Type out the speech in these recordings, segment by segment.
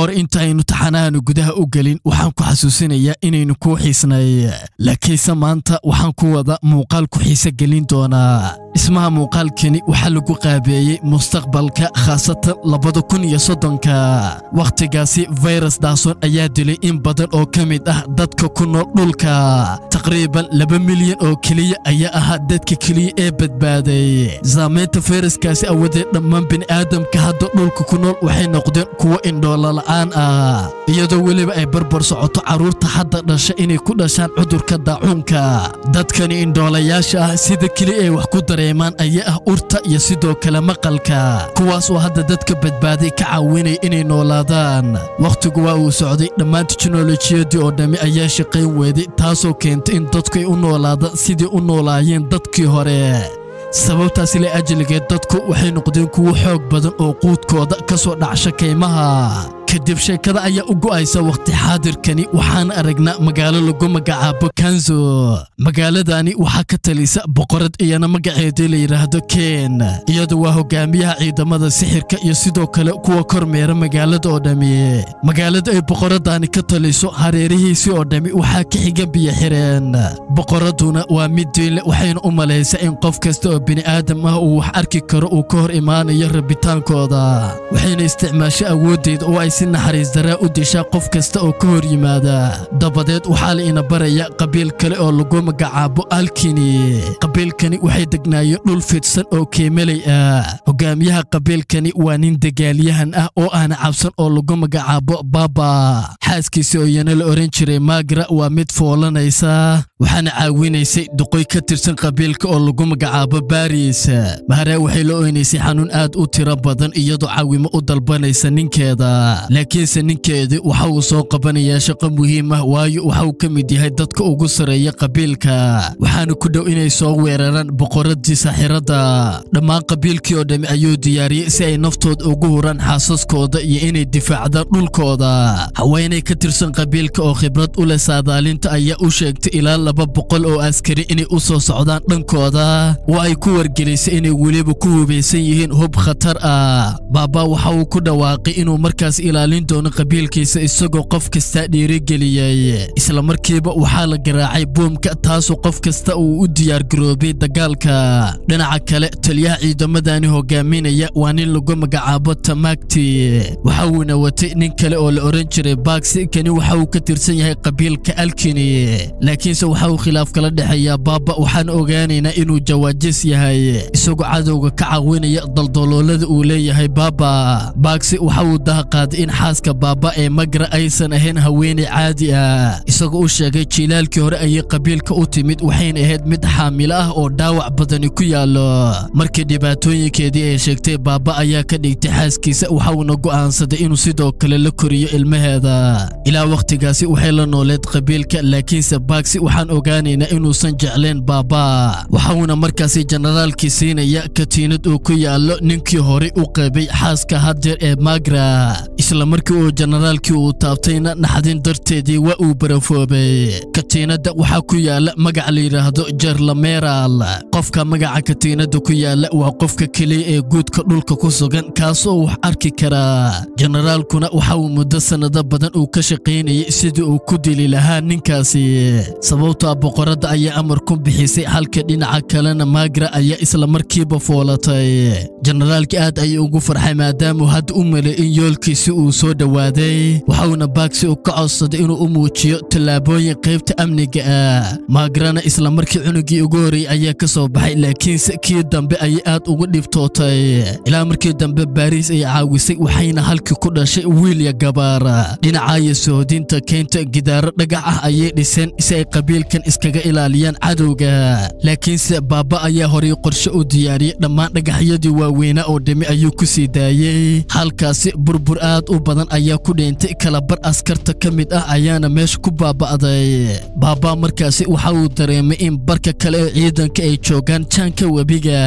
hore intaaynu taxanaanu gudaha u gelin waxaan ku xasuusinayaa inaynu kuu xiisnay laakiinse maanta waxaan ku wada muuqaal ku xiise gelin doonaa dhismaha muuqaalkani waxaa lagu qaabeeyey mustaqbalka khaasatan labada kun iyo soddonka wakhtigaasi fayrus daason ayaa dilay in badan oo ka mid ah dadka ku nool dhulka taqriiban laba milyan oo keliya ayaa ahaa dadka keliya ee badbaaday saamaynta fayraskaasi awadeed dhammaan bini'aadamka hadda dhulka ku nool waxay noqdeen kuwo indhoolola'aan ah iyadoo weliba ay barbar socoto carruurta hadda dhasha inay ku dhashaan cudurka daacuunka dadkani indhoolayaasha ah sida keliya ay wax ku dareemaan ayaa ah urta iyo sidoo kale maqalka kuwaas oo hadda dadka badbaaday ka caawinaya inay noolaadaan wakhtigu waa uu socday dhammaan teknolojiyadii oo dhammi ayaa shaqayn weeday taasoo keentay in dadku ay u noolaadaan sidii u noolaayeen dadkii hore sababtaasi la ajligeed dadku waxay noqdeen kuwo xoog badan oo quudkooda ka soo dhacsha kaymaha kadib sheekada ayaa u go'aysa wakhti xaadirkani waxaan aragnaa magaalo lagu magacaabo kanzo magaaladani waxaa ka talisa boqorad iyana magaceedii la yidhaahdo ken iyadu waa hogaamiyaha ciidamada sixirka iyo sidoo kale kuwa kormeera magaalada oo dhammi magaalada ay boqoradani ka taliso hareerihiisii oo dhammi waxaa ka xiga biyo xireen boqoraduna waa mid diinle waxayna u malaysaa in qof kasta oo bini'aadam ah uu wax arki karo uu ka hor imaanayo rabitaankooda waxayna isticmaasho awooddeeda oo ay si naxariis daraa u dishaa qof kasta oo ka hor yimaada dabadeed waxaa la ina baraya qabiil kale oo lagu magacaabo alkini qabiilkani waxay degnaayeen dhul fidsan oo keemeley ah hogaamiyaha qabiilkani waa nin dagaalyahan ah oo aana cabsan oo lagu magacaabo baaba xaaskiisi oo iyana la ohan jiray maagra waa mid foolanaysa waxaana caawinaysay duqoy ka tirsan qabiilka oo lagu magacaabo baris mahare waxay la oynaysay xanuun aad u tiro badan iyadoo caawimo u dalbanaysa ninkeeda laakiinse ninkeedii waxa uu soo qabanayaa shaqo muhiim ah waayo waxa uu ka mid yahay dadka ugu sarreeya qabiilka waxaana ku dhow inay soo weeraraan boqoradii saaxiradda dhammaan qabiilkii oo dhammi ayuu diyaariyey si ay naftooda ugu huraan xaasaskooda iyo inay difaacdaan dhulkooda haweenay ka tirsan qabiilka oo khibrad u leh saadaalinta ayaa u sheegtay ilaa laba boqol oo askari inay u soo socdaan dhankooda oo ay ku wargelisay inay weliba ku hubaysan yihiin hub khatar ah baaba waxa uu ku dhawaaqay inuu markaas ilaalin doono qabiilkiisa isagoo qof kasta dhiirigeliyey isla markiiba waxaa la garaacay buumka taasoo qof kasta uu u diyaargaroobay dagaalka dhinaca kale taliyaha ciidamadani hogaaminaya waa nin lagu magacaabo tamaagti waxa uuna watay nin kale oo la ohan jiray baagsi kani waxa uu ka tirsan yahay qabiilka alkini laakiinse waxa uu khilaaf kala dhexeeyaa baaba waxaan ogaanaynaa inuu jawaajis yahay isagoo cadowga ka caawinaya daldaloolada uu leeyahay baaba baagsi waxa uu dahaqaaday in xaaska baaba ee magra aysan ahayn haweeney caadi ah isagoo u sheegay jiilaalkii hore ayay qabiilka u timid waxayna ahayd mid xaamilo ah oo dhaawac badani ku yaallo markii dhibaatooyinkeedii ay sheegtay baaba ayaa ka dhigtay xaaskiisa waxauna go'aansaday inuu sidoo kale la koriyo ilmaheeda ilaa wakhtigaasi waxay la nooleed qabiilka laakiinse baagsi waxaan ogaanaynaa inuusan jeclayn baaba waxauna markaasi jenaraalkii siinaya katiinad uu ku yaallo ninkii horey u qabay xaaska hadjeer ee magra isla markii uu jenaraalkii uu taabtayna naxdin darteedii waa uu barafoobay katiinadda waxaa ku yaalla magac la yidhaahdo jerlameral qofka magaca katiinadda ku yaalla waa qofka keliya ee guudka dhulka ku sugan kaasoo wax arki karaa jenaraalkuna waxa uu muddo sannado badan uu ka shaqaynayay sidii uu ku dili lahaa ninkaasi sababtoa boqoradda ayaa amar ku bixisay halka dhinaca kalena maagra ayaa isla markiiba foolatay jenaraalkii aad ayuu ugu farxay maadaamuu hadda u melay in yoolkiisi uu soo dhowaaday waxauna baagsi u ka codsaday inuu u muujiyo tallaabooyin qaybta amniga ah maagrana isla markii cunugii ugu horreeyey ayaa ka soo baxay laakiinse kii dambe ayay aad ugu dhibtootay ilaa markii dambe baariis ay caawisay waxayna halkii ku dhashay wiilya gabaar dhinacaayo sohodinta keynta gidaaro dhagax ah ayay dhiseen si ay qabiilkan iskaga ilaaliyaan cadowga laakiinse baaba ayaa horay qorshe u diyaariyey dhammaan dhagaxyadii waaweynaa oo dhimi ayuu ku sii daayey halkaasi burbur aad u badan ayaa ku dheentay kalabar askarta ka mid ah ayaana meesha ku baaba'day baaba markaasi waxa uu dareemay in barka kale ee ciidanka ay joogaan jaanka webiga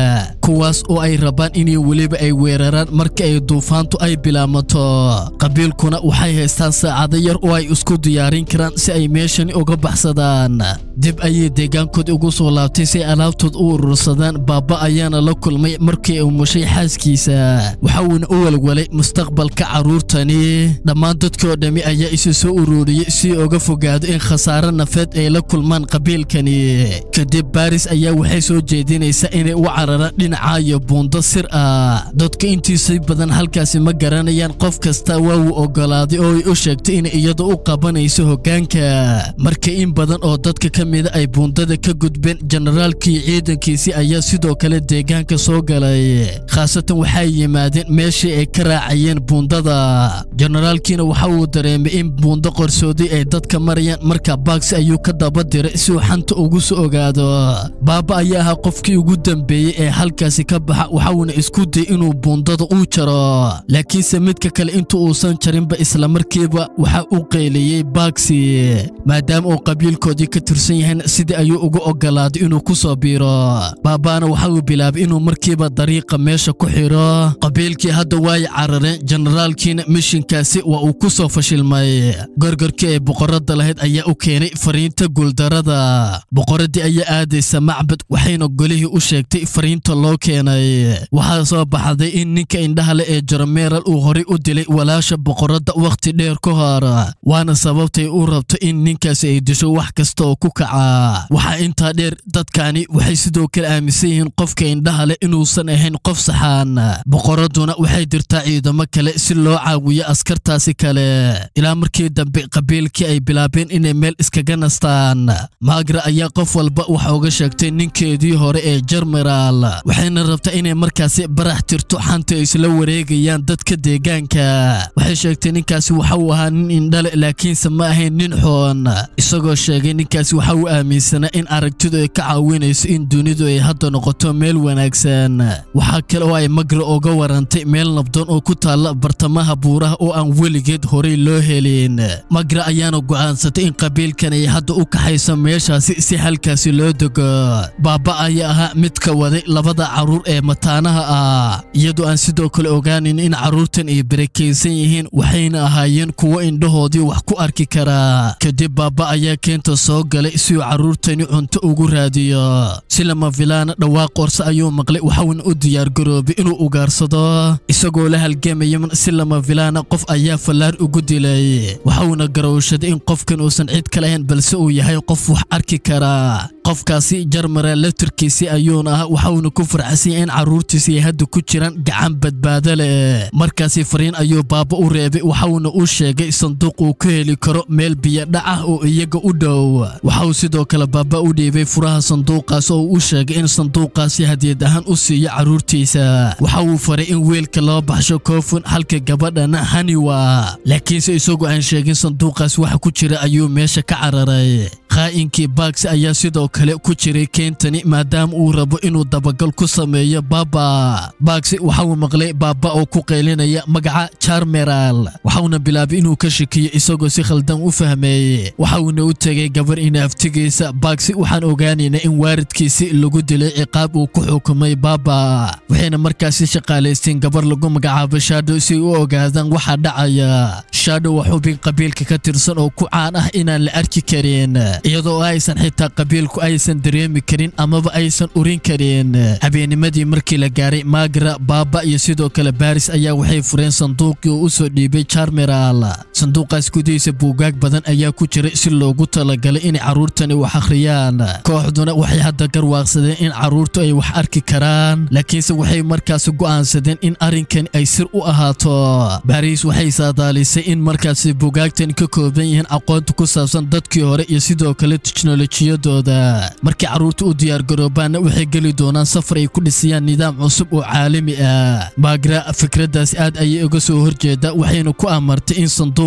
kuwaas oo ay rabaan inay weliba ay weeraraan marka ay duufaantu ay bilaamato qabiilkuna waxay haystaan saacado yar oo ay isku diyaarin karaan si ay meeshani uga baxsadaan dib ayay deegaankood ugu soo laabtay si ay alaabtood u urursadaan baaba ayaana la kulmay markii uu mushay xaaskiisa waxa uuna u walwalay mustaqbalka carruurtani dhammaan dadkii oo dhammi ayaa isu soo ururiyey si uga fogaado in khasaare nafeed ay la kulmaan qabiilkani kadib baaris ayaa waxay soo jeedinaysaa inay u cararaan dhinaca iyo buundo sir ah dadka intiisa badan halkaasi ma garanayaan qof kasta waa uu oggolaaday oo ay u sheegtay inay iyadu u qabanayso hoggaanka marka in badan oo dadka ka mida ay buundada ka gudbeen generaalkii ciidankiisii ayaa sidoo kale deegaanka soo galay khaasatan waxay yimaadeen meeshii ay ka raacayeen buundada generaalkiina waxa uu dareemay in buundo qorsooday ay dadka marayaan marka baagsi ayuu ka daba diray si uu xanta ugu soo ogaado baaba ayaa ahaa qofkii ugu dambeeyey ee halkaasi ka baxa waxauna isku dayay inuu buundada uu jaro laakiinse midka kale intu uusan jarinba islamarkiiba waxa uu qeyliyey baagsi maadaama uu qabiilkoodii ka tirsan yahayna sidii ayuu uga oggolaaday inuu ku soo biiro baabaana waxa uu bilaabay inuu markiiba dariiqa meesha ku xidho qabiilkii hadda waay carareen generaalkiina mishinkaasi waa uu ku soo fashilmay gorgorkii ay boqorada lahayd ayaa u keenay fariinta guuldarada boqoradii ayaa aadaysa macbad waxayna golihii u sheegtay fariinta loo keenay waxaa soo baxday in ninka indhaha leh ee jarameeral uu horay u dilay walaasha boqoradda wakhti dheer ka hor waana sababtay u rabto in ninkaasi ay disho wax kasta oo ku kaca waxaa intaa dheer dadkani waxay sidoo kale aaminsan yihiin qofka indhaha leh inuusan ahayn qof saxaan boqoradduna waxay dirtaa ciidamo kale si loo caawiyo askartaasi kale ilaa markii dambe qabiilkii ay bilaabeen inay meel iskaga nastaan maagra ayaa qof walba wax uga sheegtay ninkeedii hore ee jarmeraal waxayna rabtaa inay markaasi barax tirto xanta isla wareegayaan dadka deegaanka waxay sheegtay ninkaasi waxa uu ahaa nin indhale laakiinse ma ahayn nin xoon isagoo sheegay ninkaasi waxa uu aaminsanaa in aragtidu ay ka caawinayso in dunidu ay hadda noqoto meel wanaagsan waxaa kale oo ay magra uga warantay meel nabdoon oo ku taalla bartamaha buuraha oo aan weligeed horey loo helin magra ayaana go'aansatay in qabiilkan ay hadda u kaxayso meeshaasi si halkaasi loo dego baaba ayaa ahaa midka waday labada carruur ee mataanaha ah iyadoo aan sidoo kale ogaanin in carruurtan ay barakaysan yihiin waxayna ahaayeen kuwo indhahoodii wax ku arki karaa kadib baaba ayaa keenta soo galay si uu carruurtani cunto ugu raadiyo si lama filaana dhawaaq qorse ayuu maqlay waxauna u diyaargaroobay inuu ugaarsado isagoo la halgamayan si lama filaana qof ayaa fallaar ugu dilay waxauna garowshaday in qofkan uusan cid ka lahayn balse uu yahay qof wax arki karaa qofkaasi jarmara laftirkiisii ayuuna ah waxauna ku farxasanya in carruurtiisi ay hadda ku jiraan gacan badbaado leh markaasi fariin ayuu baaba u reebay waxauna u sheegay sanduuq uu ku heli karo meel biyodhac ah oo iyaga u dhow waxauu sidoo kale baaba u dhiibay furaha sanduuqaas oo u sheegay in sanduuqaasi hadiyad ahaan u siiyo carruurtiisa waxa uu faray in weelka loo baxsho koofun halka gabadhana haniwa laakiinse isagoo aan sheegin sanduuqaas waxa ku jira ayuu meesha ka cararay kha'inkii baagsi ayaa sidoo kale ku jiray keentani maadaama uu rabo inuu dabagal ku sameeyo baaba baagsi waxa uu maqlay baaba oo ku qaylinaya magaca jarmeral waxauna bilaabay inuu ka shakiyo isagoo si khaldan u fahmeeyey waxauna u tegay gabar inaaftigiisa baagsi waxaan ogaanaynaa in waaridkiisi lagu dilay ciqaab uu ku xukumay baaba waxayna markaasi shaqaalaysteen gabar lagu magacaabo shadow si ay u ogaadaan waxa dhacaya shadow waa xubin qabiilka ka tirsan oo ku caan ah inaan la arki karin iyadoo aysan xitaa qabiilku aysan dareemi karin amaba aysan urin karin habeennimadii markii la gaaray maagra baaba iyo sidoo kale baaris ayaa waxay fureen sanduuqii uu u soo dhiibay jarmeral sanduuqaas gudihiisa buugaag badan ayaa ku jiray si loogu talagalay inay carruurtani wax akhriyaan kooxduna waxay hadda garwaaqsadeen in carruurtu ay wax arki karaan laakiinse waxay markaasi go'aansadeen in arrinkani ay sir u ahaato baaris waxay saadaalisay in markaasi buugaagtani ka kooban yihiin aqoonta ku saabsan dadkii hore iyo sidoo kale teknolojiyadooda markii carruurta u diyaargaroobaanna waxay geli doonaan safar ay ku dhisayaan nidaam cusub oo caalami ah maagra fikraddaasi aad ayay uga soo horjeeda waxayna ku amartay in sanduuq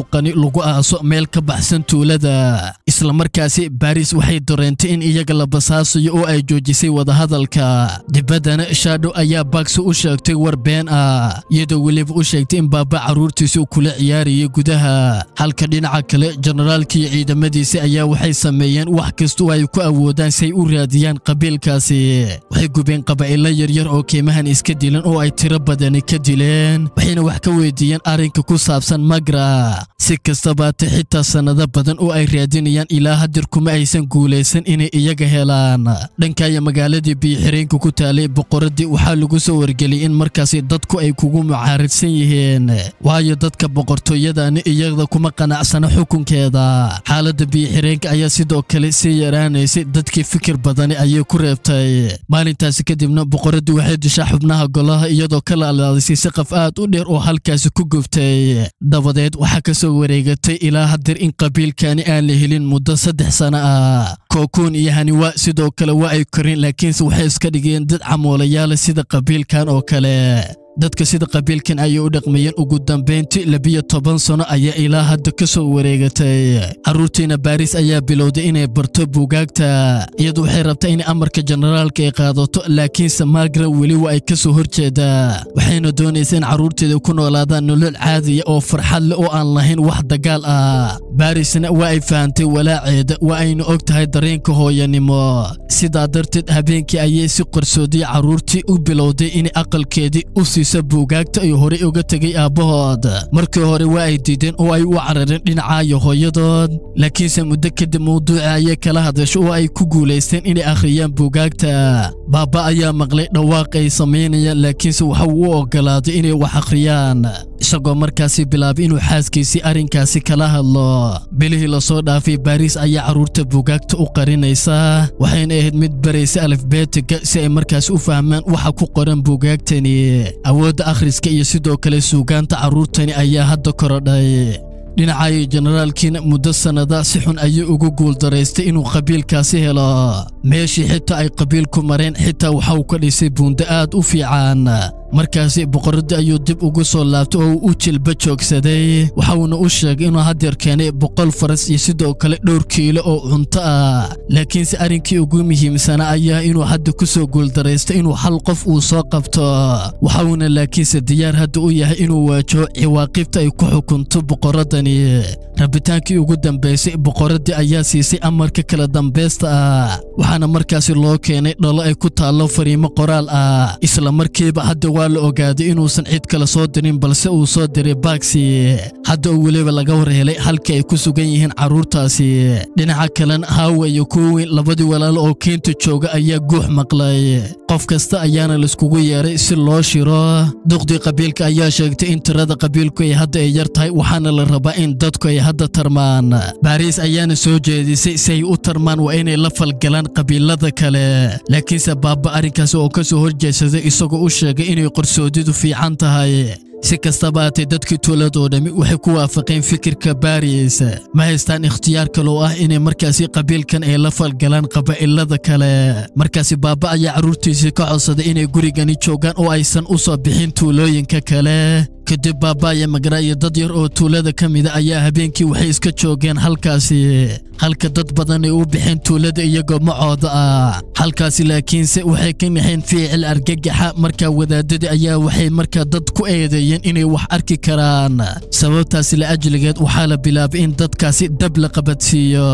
buuqani lagu aaso meel ka baxsan tuulada islamarkaasi baris waxay dareentay in iyaga la basaasayo oo ay joojisay wadahadalka dibaddana shadow ayaa bagsi u sheegtay war been ah iyadoo weliba u sheegtay in baaba carruurtiisi uu kula ciyaarayay gudaha halka dhinaca kale generaalkii ciidamadiisi ayaa waxay sameeyeen wax kasta oo ay ku awoodaan si ay u raadiyaan qabiilkaasi waxay gubeen qabaa'ilo yaryar oo keymahan iska dilan oo ay tiro badani ka dileen waxayna wax ka weydiiyeen arrinka ku saabsan magra si kastabaate xitaa sannado badan oo ay raadinayaan ilaa hadir kuma aysan guulaysan inay iyaga helaan dhankaya magaaladii biyo-xireenka ku taalay boqoraddii waxaa lagu soo wargeliyay in markaasi dadku ay kugu mucaaridsan yihiin waayo dadka boqortooyadani iyada kuma qanacsana xukunkeeda xaaladda biyo-xireenka ayaa sidoo kale sii yaraanaysay dadkii fikir badani ayay ku reebtay maalintaasi kadibna boqoraddii waxay dishaa xubnaha golaha iyadoo ka laalaadisay saqaf aad u dheer oo halkaasi ku gubtay dabadeed waxaa ka soo wareegatay ilaa hadir in qabiilkani aan la helin muddo saddex sano ah kookuun iyo haniwa sidoo kale waa ay korin laakiinse waxay iska dhigeen dad camoolayaala sida qabiilkan oo kale dadka sida qabiilkan ayay u dhaqmayeen ugu dambayntii labiyo toban sano ayaa ilaa hadda ka soo wareegatay carruurtiina baris ayaa bilowday inay barto buugaagta iyadu waxay rabtaa in amarka generaalka ay qaadato laakiinse margaret weli waa ay ka soo horjeedaa waxayna doonaysa in carruurteeda ku noolaadaan nolol caadiya oo farxad leh oo aan lahayn wax dagaal ah barisna waa ay fahantay walaaceeda waa ayna og tahay dareenka hooyanimo sidaa darteed habeenkii ayay si qarsoodiya carruurtii u bilowday inay aqalkeedii u siiso buugaagta ay horey uga tegay aabbahood markii hore waa ay diideen oo ay u carareen dhinacaayo hooyadood laakiinse muddo kadib mawduuca ayay kala hadasho oo ay ku guulaysteen inay akhriyaan buugaagta baaba ayaa maqlay dhawaaq ay samaynayaan laakiinse waxa uu u oggolaaday inay wax akhriyaan isagoo markaasi bilaabay inuu xaaskiisii arrinkaasi kala hadlo bilihii lasoo dhaafay baris ayaa carruurta buugaagta u qarinaysa waxayna ahayd mid baraysa alifbeetiga si ay markaasi u fahmaan waxa ku qoran buugaagtani awoodda akhriska iyo sidoo kale suugaanta carruurtani ayaa hadda korodhay dhinacaayo generaalkiina muddo sannada si xun ayuu ugu guuldaraystay inuu qabiilkaasi helo meeshii xitaa ay qabiilku mareen xitaa waxa uu ka dhisay buundo aad u fiican markaasi boqoraddii ayuu dib ugu soo laabtay oo uu u jilba joogsaday waxauna u sheegay inuu haddeer keenay boqol faras iyo sidoo kale dhowr kiilo oo cunto ah laakiinse arrinkii ugu muhiimsanaa ayaa inuu hadda ku soo guuldaraystay inuu hal qof uu soo qabto waxauna laakiinse diyaar hadda u yahay inuu waajaho ciwaaqibta ay ku xukunto boqoraddani rabitaankii ugu dambaysay boqoraddii ayaa siisay amarka kala dambaysta ah waxaana markaasi loo keenay dhalo ay ku taallo fariimo qoraal ah isla markiiba hadda waa la ogaaday inuusan cid kale soo dirin balse uu soo diray baagsi hadda oo weliba laga war helay halkii ay ku sugan yihiin carruurtaasi dhinaca kalena haawa iyo kuweyn labadii walaalo oo keenta jooga ayaa guux maqlay qof kasta ayaana laiskugu yeeray si loo shiro duqdii qabiilka ayaa sheegtay in tirada qabiilku ay hadda ay yar tahay waxaana la rabaa in dadku ay hadda tarmaan baariis ayaana soo jeedisay si ay u tarmaan waa inay la falgalaan qabiilada kale laakiinse baaba arrinkaas oo ka soo horjeedsaday isagoo u sheegay inay qarsoodidu fiican tahay si kastaba haatee dadkii tuuladoo dhammi waxay ku waafaqeen fikirka baris ma haystaan ikhtiyaar kaloo ah inay markaasi qabiilkan ay la falgalaan qabaa'ilada kale markaasi baaba ayaa carruurtiisii ka codsaday inay gurigani joogaan oo aysan u soo bixin tuulooyinka kale kadib baaba iyo magara iyo dad yar oo tuulada ka mida ayaa habeenkii waxay iska joogeen halkaasi halka dad badan ay u bixeen tuulada iyagoo macooda ah halkaasi laakiinse waxay ka naxeen ficil argagaxa markaa wadaadadii ayaa waxay markaa dad ku eedeeyeen inay wax arki karaan sababtaasi la ajligeed waxaa la bilaabay in dadkaasi dab la qabadsiiyo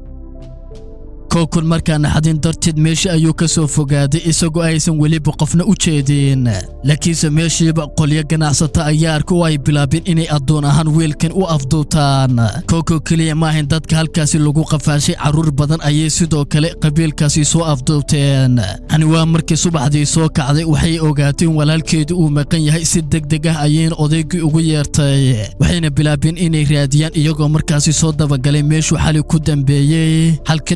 kookun markaa naxadin darteed meeshii ayuu ka soo fogaaday isagoo aysan weliba qofna u jeedin laakiinse meeshiiba qolyo ganacsata ayaa arka oo ay bilaabeen inay addoon ahaan wiilkan u afduutaan kooko keliya maahayn dadka halkaasi lagu qafaashay carruur badan ayay sidoo kale qabiilkaasi soo afduubteen hani waa markii subaxdii soo kacday waxay ogaatay in walaalkeedu uu maqan yahay si deg deg ah ayayna odaygii ugu yeertay waxayna bilaabeen inay raadiyaan iyagoo markaasi soo dabagalay meeshuu xali ku dambeeyey halka dhinaca kale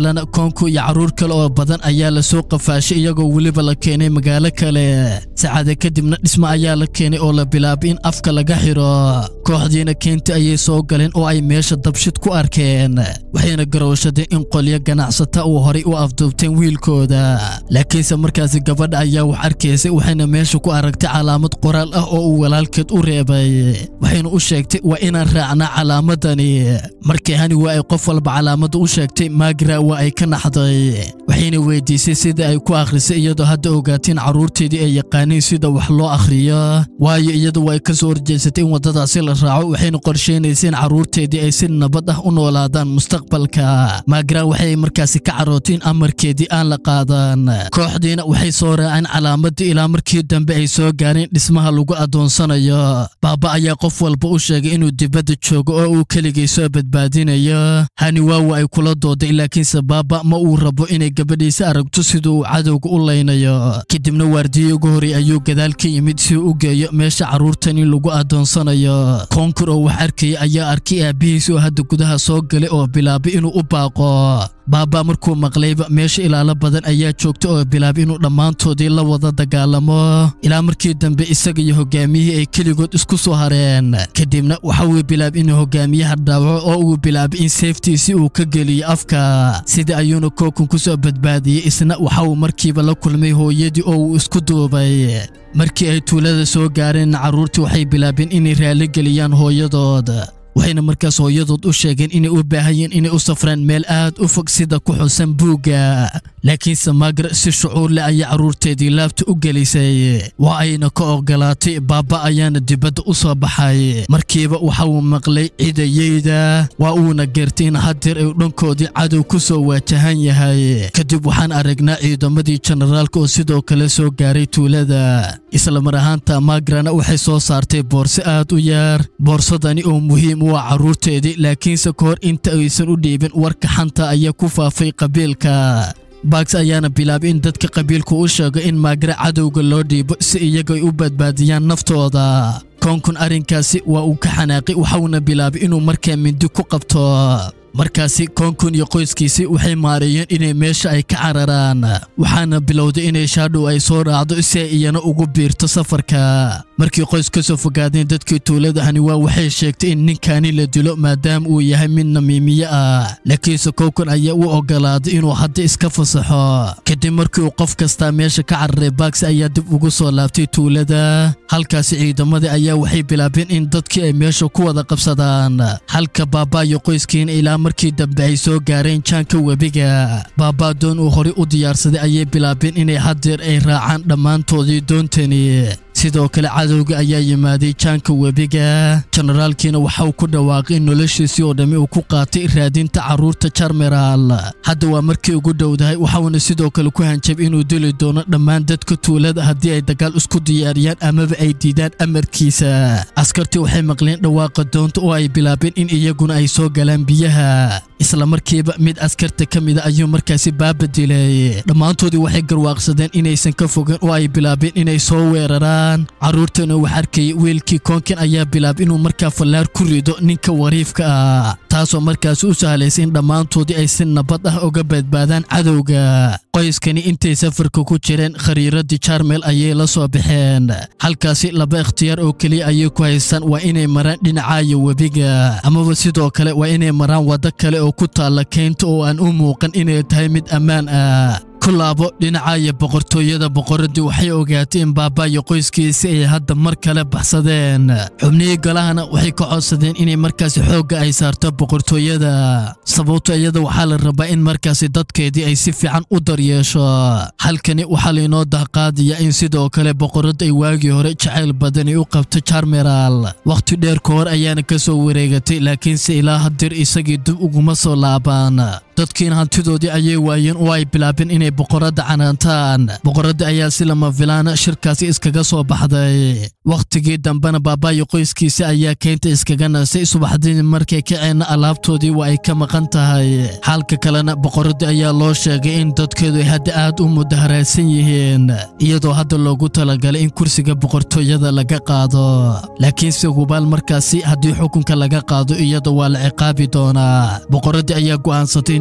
kalena koonku iyo carruur kale oo badan ayaa la soo qafaashay iyagoo weliba la keenay magaalo kale saacada kadibna dhismo ayaa la keenay oo la bilaabay in afka laga xidho kooxdiina keenta ayay soo galeen oo ay meesha dabshid ku arkeen waxayna garowshadeen in qolyo ganacsata uu horay u afduubteen wiilkooda laakiinse markaasi gabadha ayaa wax arkaysay waxayna meesha ku aragtay calaamad qoraal ah oo uu walaalkeed u reebay waxayna u sheegtay waa inaan raacnaa calaamadani markii hani waa ay qof walba calaamadda u sheegtay maagira waa ay ka naxday waxayna weydiisay sida ay ku akhrisay iyadoo hadda ogaateen carruurteedii ay yaqaaniin sida wax loo akhriyo waayo iyadu way ka soo horjeesatay in waddadaasi la raaco waxayna qorsheynaysay in carruurteedii ay si nabad ah u noolaadaan mustaqbalka maagira waxay markaasi ka carooteen amarkeedii aan la qaadan kooxdiina waxay soo raaceen calaamaddii ilaa markii dambe ay soo gaareen dhismaha lagu addoonsanayo baaba ayaa qof walba u sheegay inuu dibadda joogo oo uu keligay soo badbaadinayo hani waawa ay kula dooday laakiinse baaba ma uu rabo inay gabadhiisa aragto siduu uu cadowga u laynayo kadibna waardiye ugu horey ayuu gadaal ka yimid si uu u geeyo meesha carruurtani lagu addoonsanayo koonkur oo wax arkaya ayaa arkay aabbihiis oo hadda gudaha soo galay oo bilaabay inuu u baaqo baaba markuu maqlayba meesha ilaalo badan ayaa joogta oo bilaabay inuu dhammaantoodii la wada dagaalamo ilaa markii dambe isaga iyo hogaamiyihii ay keligood isku soo hareen kadibna waxa uu bilaabay inuu hogaamiyaha dhaawaco oo uu bilaabay in seeftiisi uu ka geliyo afka sida ayuuna kookun ku soo badbaadiyey isna waxa uu markiiba la kulmay hooyadii oo uu isku duubay markii ay tuulada soo gaareen carruurtii waxay bilaabeen inay raali geliyaan hooyadood waxayna markaas hooyadood u sheegeen inay u baahayeen inay u safraan meel aad u fog sida ku xusan buugga laakiinse maagar si shucuur leh ayay carruurteedii laabta u gelisay waa ayna ka ogolaatay baaba ayaana dibadda u soo baxay markiiba waxa uu maqlay cidayeyda waa uuna geertay in hadeer ay dhankoodii cadow ku soo waajahan yahay kadib waxaan aragnaa ciidamadii jenaraalka oo sidoo kale soo gaaray tuulada isla mar ahaanta maagrana waxay soo saartay boorse aad u yaar boorsadani oo muhiim u ah carruurteedii laakiinse ka hor inta aysan u dhiibin warka xanta ayaa ku faafay qabiilka bags ayaana bilaabay in dadka qabiilku u sheego in maagira cadowga loo dhiibo si iyaga ay u badbaadiyaan naftooda koonkun arrinkaasi waa uu ka xanaaqay waxauna bilaabay inuu markaa mindi ku qabto markaasi koonkun iyo qoyskiisii waxay maareeyeen inay meesha ay ka cararaan waxaana bilowday inay shaadhow ay soo raacdo si ay iyana ugu biirto safarka markii qoys ka soo fogaadeen dadkii tuulada haniwaa waxay sheegtay in ninkani la dilo maadaama uu yahay mid namiimiye ah laakiinse kookun ayaa u ogolaaday inuu hadda iska fasaxo kadib markii uu qof kastaa meesha ka cararay bags ayaa dib ugu soo laabtay tuulada halkaasi ciidamadii ayaa waxay bilaabeen in dadkii ay meesha ku wada qabsadaan halka baabaa iyo qoyskiina ilaa markii dambe ay soo gaareen jaanka webiga baabaa doon uu horey u diyaarsaday ayay bilaabeen inay haddeer ay raacaan dhammaantoodii doontani sidoo kale cadowga ayaa yimaaday jaanka webiga jenaraalkiina waxa uu ku dhawaaqay in noloshiisii oo dhammi uu ku qaatay raadinta carruurta jarmeraal hadda waa markii ugu dhowdahay waxauna sidoo kale ku hanjab inuu dili doono dhammaan dadka tuulada haddii ay dagaal isku diyaariyaan amaba ay diidaan amarkiisa askartii waxay maqleen dhawaaqa doonta oo ay bilaabeen in iyaguna ay soo galaan biyaha isla markiiba mid askarta ka mida ayuu markaasi baaba dilay dhammaantoodii waxay garwaaqsadeen inaysan ka fogeen oo ay bilaabeen inay soo weeraraan carruurtana wax arkayay wiilkii koonkin ayaa bilaabay inuu markaa fallaar ku rido ninka wariifka ah taasoo markaasi u sahlaysay in dhammaantoodii ay si nabad ah uga badbaadaan cadowga qoyskani intay safarka ku jireen khariiradii jarmel ayay la soo baxeen halkaasi laba ikhtiyaar oo keliya ayay ku haystaan waa inay maraan dhinacaayo webiga amaba sidoo kale waa inay maraan waddo kale oo ku taalla keynta oo aan u muuqan inay tahay mid ammaan ah ku laabo dhinacaayo boqortooyada boqoradii waxay ogaatay in baabaayo qoyskiisi ay hadda mar kale baxsadeen xubnihii galahana waxay ka codsadeen inay markaasi xoogga ay saarto boqortooyada sababto iyada waxaa la rabaa in markaasi dadkeedii ay si fiican u daryeesho halkani waxaa laynoo dahqaadaya in sidoo kale boqoradda ay waagii hore jacayl badani u qabto jarmeraal wakhti dheer ka hor ayaana ka soo wareegatay laakiinse ilaa hadir isagii dib uguma soo laabaan dadkiina hantidoodii ayay waayeen oo ay bilaabeen inay boqoradda canaantaan boqoradda ayaa si lama filaana shirkaasi iskaga soo baxday wakhtigii dambena baabaayo qoyskiisa ayaa keynta iskaga nasay subaxdii markay kaceenna alaabtoodii waa ay ka maqan tahay xaalka kalena boqoradii ayaa loo sheegay in dadkeedu ay hadda aad u mudaharaysan yihiin iyadoo hadda loogu talagalay in kursiga boqortooyada laga qaado laakiinse hubaal markaasi haddii xukunka laga qaado iyada waa la ciqaabi doonaa boqoradii ayaa go'aansatay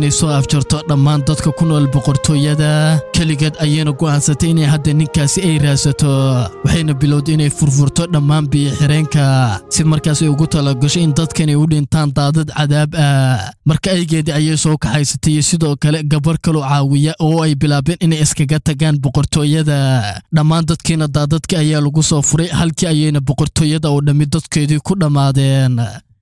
inay soo afjarto dhammaan dadka ku nool boqortooyada keligeed ayayna go'aansatay inay hadda ninkaasi ay raasato waxayna bilowday inay furfurto dhammaan biyo-xireenka si markaas ay ugu talagasho in dadkanay u dhintaan daadad cadaab ah marka aygeedii ayay soo kaxaysatay iyo sidoo kale gabar kaloo caawiya oo ay bilaabeen inay iskaga tagaan boqortooyada dhammaan dadkiina daadadka ayaa lagu soo furay halkii ayayna boqortooyada oo dhammi dadkeedii ku dhammaadeen